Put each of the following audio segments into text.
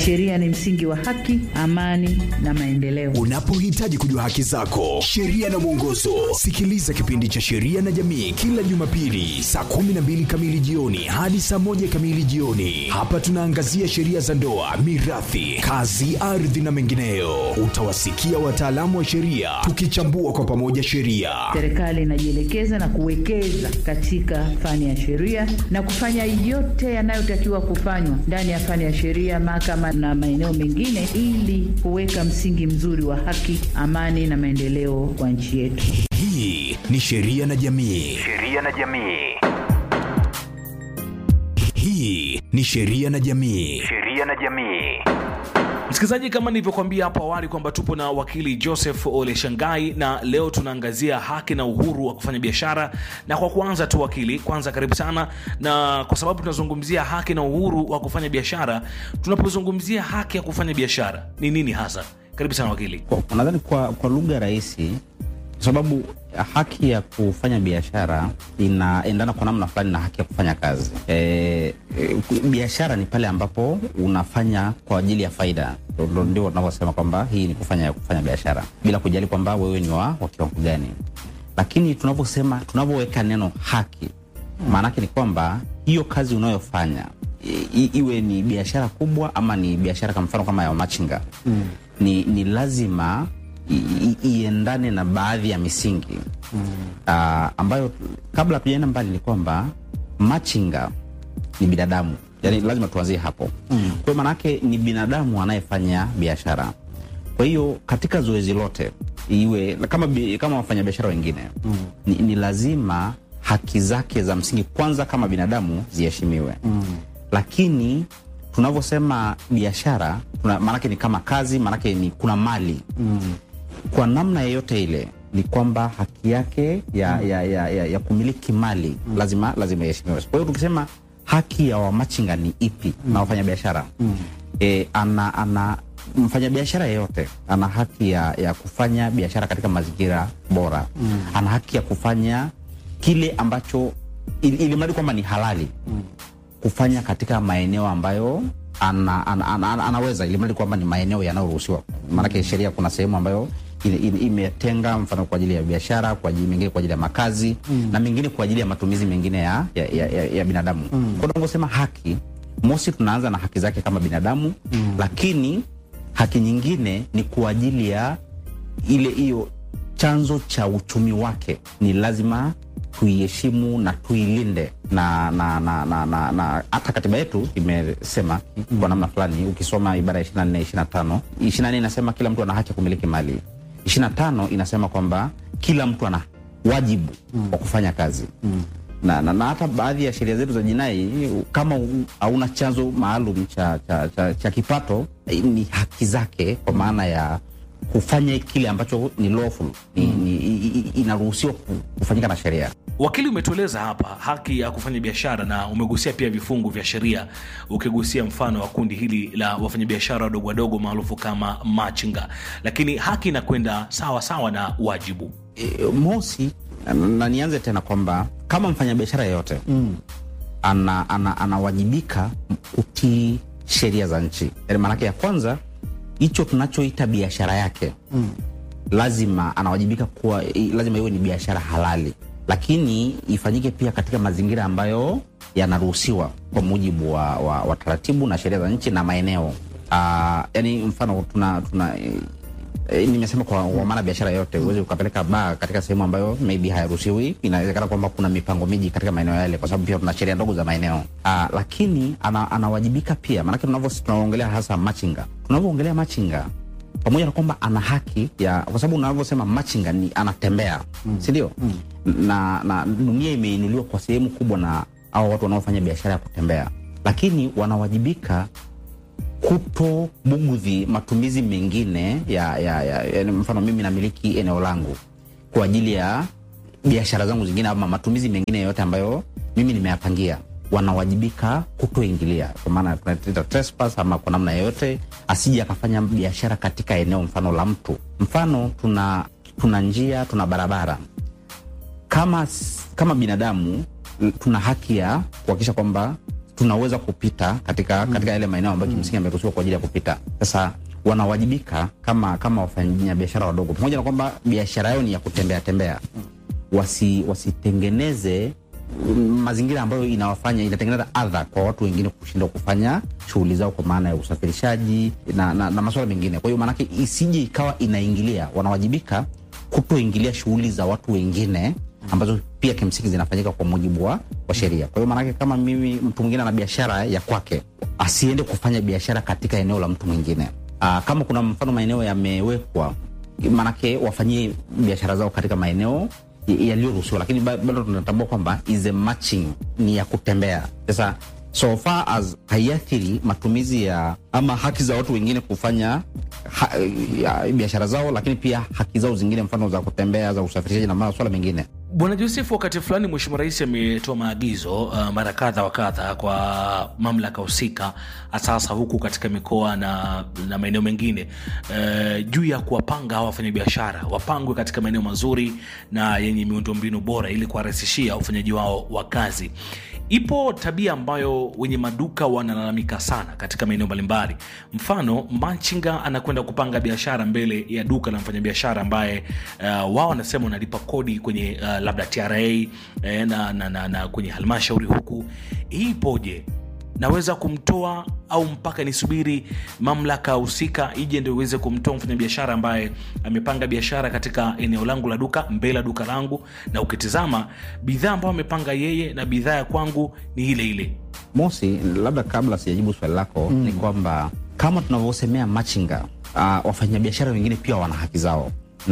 Sheria ni msingi wa haki, amani na maendeleo. Unapohitaji kujua haki zako, sheria na mwongozo, sikiliza kipindi cha Sheria na Jamii kila Jumapili saa 12 kamili jioni hadi saa moja kamili jioni. Hapa tunaangazia sheria za ndoa, mirathi, kazi, ardhi na mengineyo. Utawasikia wataalamu wa sheria tukichambua kwa pamoja sheria. Serikali inajielekeza na kuwekeza katika fani ya sheria na kufanya yote yanayotakiwa kufanywa ndani ya fani ya sheria, mahakama na maeneo mengine, ili kuweka msingi mzuri wa haki, amani na maendeleo kwa nchi yetu. Hii ni Sheria na Jamii. Sheria na jamii. Hii ni Sheria na Jamii. Sheria na jamii. Msikilizaji, kama nilivyokuambia hapo awali kwamba tupo na wakili Joseph Ole Shangai na leo tunaangazia haki na uhuru wa kufanya biashara. Na kwa kuanza tu, wakili, kwanza karibu sana, na kwa sababu tunazungumzia haki na uhuru wa kufanya biashara, tunapozungumzia haki ya kufanya biashara ni nini hasa? Karibu sana wakili. Kwa- nadhani kwa, kwa lugha rahisi, kwa sababu haki ya kufanya biashara inaendana kwa namna fulani na haki ya kufanya kazi. E, e, biashara ni pale ambapo unafanya kwa ajili ya faida, Ndo- ndio tunavyosema kwamba hii ni kufanya kufanya biashara bila kujali kwamba wewe ni wa, wa kiwango gani. Lakini tunavyosema tunavyoweka neno haki, maanake ni kwamba hiyo kazi unayofanya i, i- iwe ni biashara kubwa ama ni biashara kwa mfano kama ya machinga mm. ni, ni lazima i- i- iendane na baadhi ya misingi mm. uh, ambayo kabla tujaenda mbali ni kwamba machinga ni binadamu yani lazima tuanzie hapo mm. kwa hiyo maanake ni binadamu anayefanya biashara kwa hiyo katika zoezi lote iwe kama, bi- kama wafanyabiashara wengine mm. ni, ni lazima haki zake za msingi kwanza kama binadamu ziheshimiwe mm. lakini tunavyosema biashara tuna- maanake ni kama kazi maanake ni kuna mali mm. kwa namna yeyote ile ni kwamba haki yake ya, ya, ya, ya, ya kumiliki mali mm. lazima lazima iheshimiwe kwa hiyo tukisema haki ya wamachinga ni ipi mm. na wafanyabiashara mm. e, ana, ana mfanyabiashara yeyote ana haki ya, ya kufanya biashara katika mazingira bora mm. ana haki ya kufanya kile ambacho ili, ili mradi kwamba ni halali mm. kufanya katika maeneo ambayo ana, ana, ana, ana, anaweza ili mradi kwamba ni maeneo yanayoruhusiwa maanake sheria kuna sehemu ambayo ile- ile- imetenga mfano kwa ajili ya biashara kwa ajili mengine kwa ajili ya makazi mm. na mengine kwa ajili ya matumizi mengine ya, ya, ya, ya, ya binadamu mm. kwa tunavyosema haki mosi tunaanza na haki zake kama binadamu mm. lakini haki nyingine ni kwa ajili ya ile hiyo chanzo cha uchumi wake ni lazima tuiheshimu na tuilinde na na na na na na hata katiba yetu imesema kwa namna fulani ukisoma ibara ya 24 25 24 inasema kila mtu ana haki ya kumiliki mali 25 inasema kwamba kila mtu ana wajibu wa kufanya kazi na, na, na hata baadhi ya sheria zetu za jinai kama u- hauna chanzo maalum cha, cha, cha, cha kipato eh, ni haki zake kwa maana ya kufanya kile ambacho ni lawful ni, ni, i- i- inaruhusiwa ku- kufanyika na sheria Wakili, umetueleza hapa haki ya kufanya biashara na umegusia pia vifungu vya sheria, ukigusia mfano wa kundi hili la wafanyabiashara wadogo wadogo maarufu kama machinga, lakini haki inakwenda sawa sawa na wajibu. e, mosi na, na nianze tena kwamba kama mfanyabiashara yeyote mm. ana, ana, anawajibika kutii sheria za nchi yani maanake ya kwanza hicho tunachoita biashara yake mm. lazima anawajibika kuwa i- lazima iwe ni biashara halali lakini ifanyike pia katika mazingira ambayo yanaruhusiwa kwa mujibu wa, wa, wa taratibu na sheria za nchi na maeneo uh, yani mfano tuna, tuna E, nimesema kwa kwa maana biashara yote uweze ukapeleka baa katika sehemu ambayo maybe hayaruhusiwi. Inawezekana kwamba kuna mipango miji katika maeneo yale, kwa sababu pia tuna sheria ndogo za maeneo Aa, lakini ana, anawajibika pia, maanake tunavyo tunaongelea hasa machinga, tunavyoongelea machinga pamoja na kwamba ana haki ya, kwa sababu unavyosema machinga ni anatembea mm. si ndio? mm. na, na dunia imeinuliwa kwa sehemu kubwa na hao watu wanaofanya biashara ya kutembea, lakini wanawajibika kuto bugudhi matumizi mengine ya, ya, ya, ya mfano mimi namiliki eneo langu kwa ajili ya biashara zangu zingine ama matumizi mengine yoyote ambayo mimi nimeyapangia wanawajibika kutoingilia kwa maana tunaita trespass ama kwa namna yoyote asije akafanya biashara katika eneo mfano la mtu mfano tuna tuna njia tuna barabara kama, kama binadamu tuna haki ya kuhakikisha kwamba tunaweza kupita katika katika yale maeneo ambayo kimsingi yameruhusiwa kwa ajili ya kupita. Sasa wanawajibika kama kama wafanyabiashara wadogo, pamoja na kwamba biashara yao ni ya kutembea tembea, wasi wasitengeneze mm, mazingira ambayo inawafanya inatengeneza adha kwa watu wengine kushindwa kufanya shughuli zao kwa maana ya usafirishaji na, na, na masuala mengine. Kwa hiyo maanake isije ikawa inaingilia, wanawajibika kutoingilia shughuli za watu wengine ambazo pia kimsingi zinafanyika kwa mujibu wa, wa sheria. Kwa hiyo maanake kama mimi mtu mwingine ana biashara ya kwake, asiende kufanya biashara katika eneo la mtu mwingine. Aa, kama kuna mfano maeneo yamewekwa, maanake wafanyie biashara zao katika maeneo y- yaliyoruhusiwa, lakini ba- bado tunatambua kwamba is a matching ni ya kutembea. Sasa so far as haiathiri matumizi ya ama haki za watu wengine kufanya ha, ya, biashara zao, lakini pia haki zao zingine, mfano za kutembea, za usafirishaji na masuala mengine. Bwana Joseph, wakati fulani Mheshimiwa Rais ametoa maagizo uh, mara kadha wa kadha kwa mamlaka husika, hasa hasa huku katika mikoa na, na maeneo mengine uh, juu ya kuwapanga hawa wafanyabiashara wapangwe katika maeneo mazuri na yenye miundombinu bora ili kuwarahisishia ufanyaji wao wa kazi. Ipo tabia ambayo wenye maduka wanalalamika sana katika maeneo mbalimbali. Mfano, machinga anakwenda kupanga biashara mbele ya duka la mfanyabiashara ambaye uh, wao wanasema wanalipa kodi kwenye uh, labda TRA eh, na, na, na, na kwenye halmashauri huku. Hii ipoje? naweza kumtoa au mpaka nisubiri mamlaka husika ije ndio iweze kumtoa mfanyabiashara ambaye amepanga biashara katika eneo langu la duka mbele ya duka langu na ukitizama bidhaa ambayo amepanga yeye na bidhaa ya kwangu ni ile ile Mosi, labda kabla sijajibu swali lako mm. ni kwamba kama tunavyosemea machinga uh, wafanyabiashara wengine pia wana haki zao,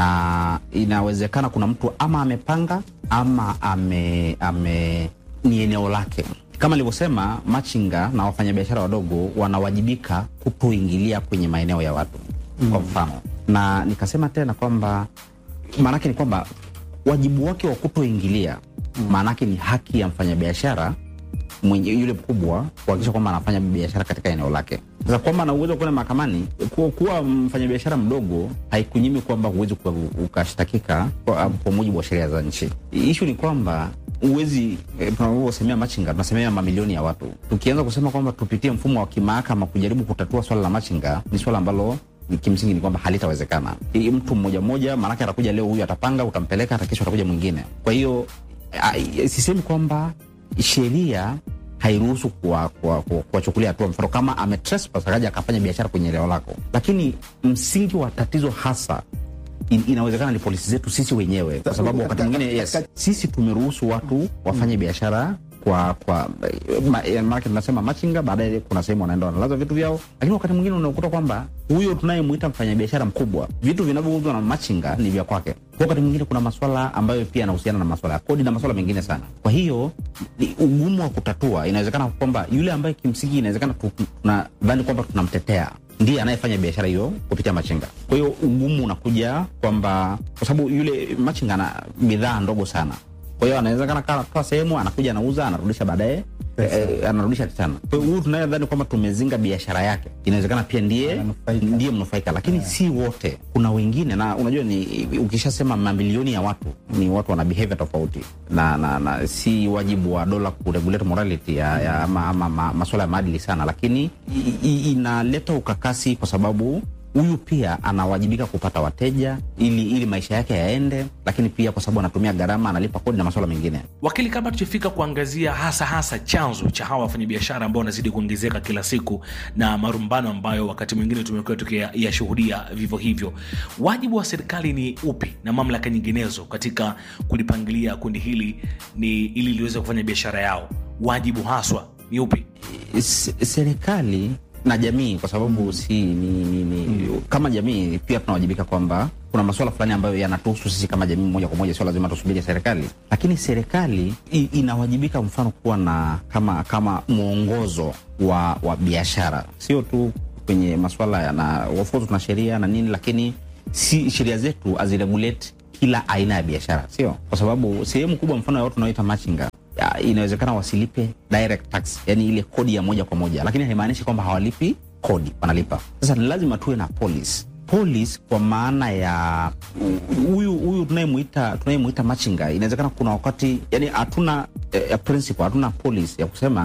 na inawezekana kuna mtu ama amepanga ama ame, ame ni eneo lake. Kama nilivyosema, machinga na wafanyabiashara wadogo wanawajibika kutoingilia kwenye maeneo ya watu mm. kwa mfano, na nikasema tena kwamba maanake ni kwamba wajibu wake wa kutoingilia maanake ni haki ya mfanyabiashara mwenye yule mkubwa kuhakikisha kwamba anafanya biashara katika eneo lake. Sasa kwamba ana uwezo wa kwenda mahakamani, kuwa, kuwa mfanyabiashara mdogo haikunyimi kwamba huwezi kuwa- ukashtakika kwa, kwa mujibu wa sheria za nchi. Ishu ni kwamba uwezi eh, tunavyosemea machinga tunasemea mamilioni ya watu. Tukianza kusema kwamba tupitie mfumo wa kimahakama kujaribu kutatua swala la machinga, ni swala ambalo ni kimsingi ni kwamba halitawezekana. Hii Mtu mmoja mmoja, maanake atakuja leo, huyu atapanga, utampeleka, hata kesho atakuja mwingine. Kwa hiyo ah, sisemi kwamba sheria hairuhusu kuwachukulia kuwa, kuwa, kuwachukulia hatua, mfano kama ame trespass akaja akafanya biashara kwenye eneo lako, lakini msingi wa tatizo hasa in, inawezekana ni polisi zetu sisi wenyewe, kwa sababu wakati mwingine yes, sisi tumeruhusu watu wafanye biashara kwa kwa ma- eh, maanake tunasema machinga, baadaye kuna sehemu wanaenda wanalaza vitu vyao, lakini wakati mwingine unakuta kwamba huyo tunayemwita mfanyabiashara mkubwa, vitu vinavyouzwa na machinga ni vya kwake. Kwa wakati mwingine kuna maswala ambayo pia yanahusiana na maswala ya kodi na maswala mengine sana. Kwa hiyo ni ugumu wa kutatua, inawezekana kwamba yule ambaye kimsingi inawezekana tu- tunadhani kwamba tunamtetea ndiye anayefanya biashara hiyo kupitia machinga. Kwa hiyo ugumu unakuja kwamba kwa sababu yule machinga ana bidhaa ndogo sana kwa hiyo anawezekana kaa sehemu anakuja anauza anarudisha baadaye eh, anarudisha tena. Kwa hiyo huyu tunayedhani kwamba tumezinga biashara yake, inawezekana pia ndiye Ananufaika. ndiye mnufaika, lakini si wote. Kuna wengine, na unajua ni ukishasema mamilioni ya watu ni watu wana behavior tofauti, na, na, na si wajibu wa dola kuregulate morality ya, ya, ama, ama ma, masuala ya maadili sana, lakini i, i, inaleta ukakasi kwa sababu huyu pia anawajibika kupata wateja ili, ili maisha yake yaende, lakini pia kwa sababu anatumia gharama, analipa kodi na masuala mengine. wakili kabla tujafika kuangazia hasa hasa chanzo cha hawa wafanyabiashara ambao wanazidi kuongezeka kila siku na marumbano ambayo wakati mwingine tumekuwa tukiyashuhudia vivyo hivyo wajibu wa serikali ni upi na mamlaka nyinginezo katika kulipangilia kundi hili ni ili liweze kufanya biashara yao wajibu haswa ni upi S- serikali na jamii kwa sababu si ni, ni, ni, kama jamii pia tunawajibika kwamba kuna masuala fulani ambayo yanatuhusu sisi kama jamii moja kwa moja, sio lazima tusubiri serikali, lakini serikali i- inawajibika mfano kuwa na kama kama mwongozo wa, wa biashara, sio tu kwenye masuala ya na of course tuna sheria na nini, lakini si sheria zetu haziregulate kila aina ya biashara, sio kwa sababu sehemu kubwa mfano ya watu wanaoita machinga ya, inawezekana wasilipe direct tax, yani ile kodi ya moja kwa moja, lakini haimaanishi kwamba hawalipi kodi, wanalipa. Sasa ni lazima tuwe na police police kwa maana ya huyu huyu tunayemuita tunayemuita machinga, inawezekana kuna wakati yani hatuna eh, principle, hatuna police ya kusema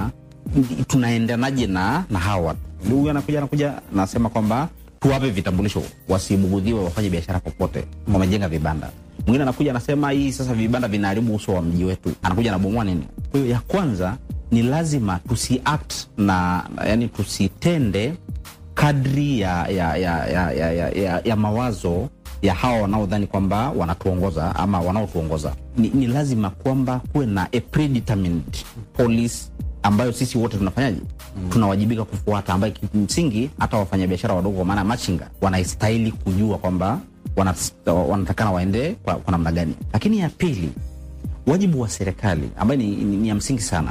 ndi- tunaendanaje na na hawa watu huyu anakuja anakuja nasema kwamba tuwape vitambulisho wasibugudhiwe wafanye biashara popote wamejenga vibanda mwingine anakuja anasema hii sasa vibanda vinaharibu uso wa mji wetu anakuja anabomoa nini kwa hiyo ya kwanza ni lazima tusiact na yani tusitende kadri ya, ya, ya, ya, ya, ya, ya, ya mawazo ya hawa wanaodhani kwamba wanatuongoza ama wanaotuongoza ni, ni lazima kwamba kuwe na a predetermined police ambayo sisi wote tunafanyaje mm. tunawajibika kufuata ambayo kimsingi hata wafanyabiashara wadogo kwa maana ya machinga wanastahili kujua kwamba wanas- wanatakana waende kwa, kwa namna gani lakini ya pili wajibu wa serikali ambayo ni, ni, ni ya msingi sana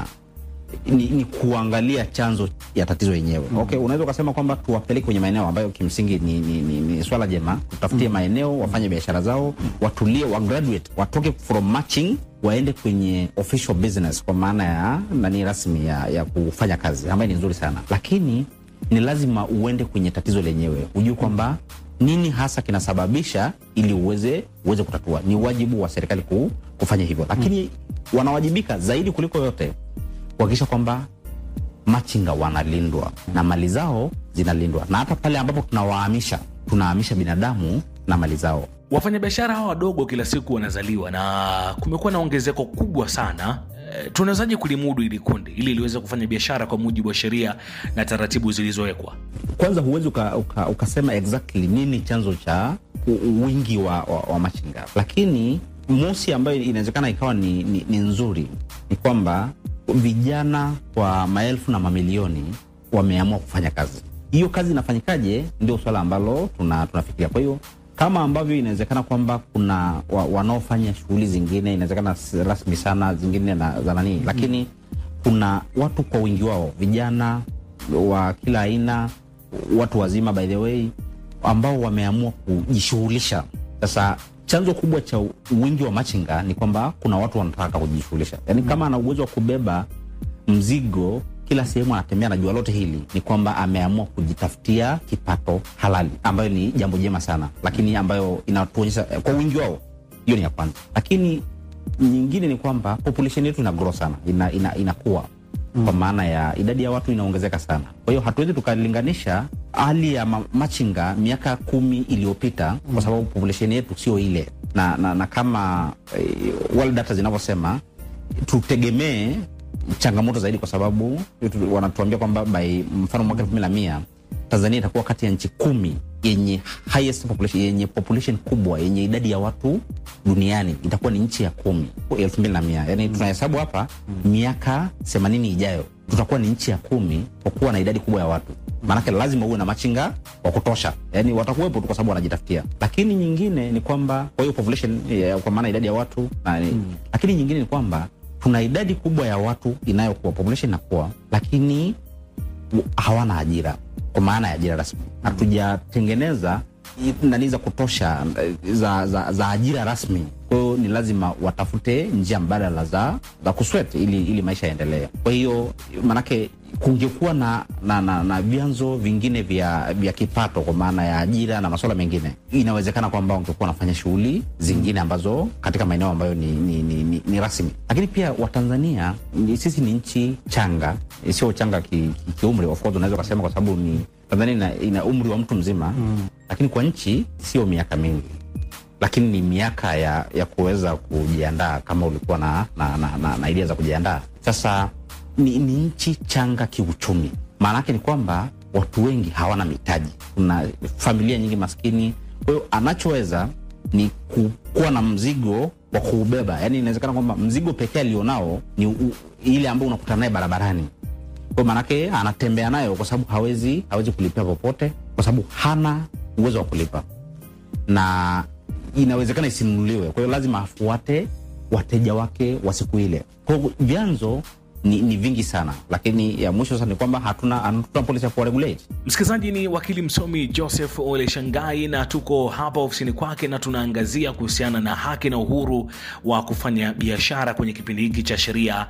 ni, ni kuangalia chanzo ya tatizo yenyewe mm. okay unaweza ukasema kwamba tuwapeleke kwenye maeneo ambayo kimsingi ni, ni, ni, ni swala jema tutafutie mm. maeneo wafanye biashara zao mm. watulie wa graduate watoke from matching waende kwenye official business kwa maana ya nani rasmi ya, ya kufanya kazi ambayo ni nzuri sana lakini ni lazima uende kwenye tatizo lenyewe ujue kwamba nini hasa kinasababisha ili uweze uweze kutatua ni wajibu wa serikali ku, kufanya hivyo lakini mm. wanawajibika zaidi kuliko yote kuhakikisha kwamba machinga wanalindwa na mali zao zinalindwa na hata pale ambapo tunawahamisha tunahamisha binadamu na mali zao wafanyabiashara hawa wadogo kila siku wanazaliwa na kumekuwa na ongezeko kubwa sana e, tunawezaje kulimudu ili kundi ili liweze kufanya biashara kwa mujibu wa sheria na taratibu zilizowekwa kwanza huwezi uka, uka, ukasema exactly nini chanzo cha u- wingi wa, wa, wa machinga lakini mosi ambayo inawezekana ikawa ni, ni, ni nzuri ni kwamba vijana kwa maelfu na mamilioni wameamua kufanya kazi hiyo kazi inafanyikaje ndio swala ambalo tuna, tunafikiria kwa hiyo kama ambavyo inawezekana kwamba kuna wa, wanaofanya shughuli zingine inawezekana si rasmi sana zingine na, za nanii lakini kuna watu kwa wingi wao vijana wa kila aina watu wazima by the way ambao wameamua kujishughulisha sasa chanzo kubwa cha wingi wa machinga ni kwamba kuna watu wanataka kujishughulisha yaani kama ana uwezo wa kubeba mzigo kila sehemu anatembea na jua lote hili ni kwamba ameamua kujitafutia kipato halali ambayo ni jambo jema sana lakini ambayo inatuonyesha kwa wingi wao hiyo ni ya kwanza lakini nyingine ni kwamba population yetu ina grow sana ina, ina, inakuwa mm. kwa maana ya idadi ya watu inaongezeka sana kwa hiyo hatuwezi tukalinganisha hali ya ma- machinga miaka kumi iliyopita mm. kwa sababu population yetu sio ile na, na, na kama eh, world data zinavyosema tutegemee changamoto zaidi kwa sababu tu- wanatuambia kwamba by mfano mwaka elfu mbili na mia tanzania itakuwa kati ya nchi kumi yenye highest population, yenye population kubwa yenye idadi ya watu duniani itakuwa ni nchi ya kumi elfu mbili na mia yani tunahesabu hapa miaka themanini ijayo tutakuwa ni nchi ya kumi kwa kuwa na idadi kubwa ya watu maanake lazima uwe na machinga wa kutosha yani watakuwepo tu kwa sababu wanajitafutia lakini nyingine ni kwamba kwa hiyo population ya, kwa maana idadi ya watu na, mm. lakini nyingine ni kwamba tuna idadi kubwa ya watu inayokuwa population inakuwa lakini w- hawana ajira kwa maana ya ajira rasmi hatujatengeneza i- nani za kutosha eh, za, za, za ajira rasmi kwa hiyo ni lazima watafute njia mbadala za, za kuswet ili, ili maisha yaendelee kwa hiyo manake kungekuwa na, na, na, na vyanzo vingine vya, vya kipato kwa maana ya ajira na masuala mengine inawezekana kwamba wangekuwa wanafanya shughuli zingine ambazo katika maeneo ambayo ni, ni, ni, ni, ni rasmi lakini pia watanzania ni- sisi ni nchi changa eh, sio changa kiumri ki, ki kiumri, of course unaweza ukasema kwa sababu ni tanzania ina, ina umri wa mtu mzima mm. lakini kwa nchi sio miaka mingi lakini ni miaka ya, ya kuweza kujiandaa kama ulikuwa na, na, na, na, na idea za kujiandaa sasa ni, ni nchi changa kiuchumi maana yake ni kwamba watu wengi hawana mitaji kuna familia nyingi maskini kwa hiyo anachoweza ni ku- kuwa na mzigo wa kuubeba yaani inawezekana kwamba mzigo pekee alionao ni u, ile ambao unakutana naye barabarani kwa maanake anatembea nayo kwa sababu hawezi hawezi kulipia popote kwa sababu hana uwezo wa kulipa na inawezekana isinunuliwe kwa hiyo lazima afuate wateja wake wa siku ile kwa hiyo vyanzo ni, ni vingi sana lakini ya mwisho sasa ni kwamba hatuna hatuna polisi ya kuwaregulate msikilizaji ni wakili msomi joseph ole shangai na tuko hapa ofisini kwake na tunaangazia kuhusiana na haki na uhuru wa kufanya biashara kwenye kipindi hiki cha sheria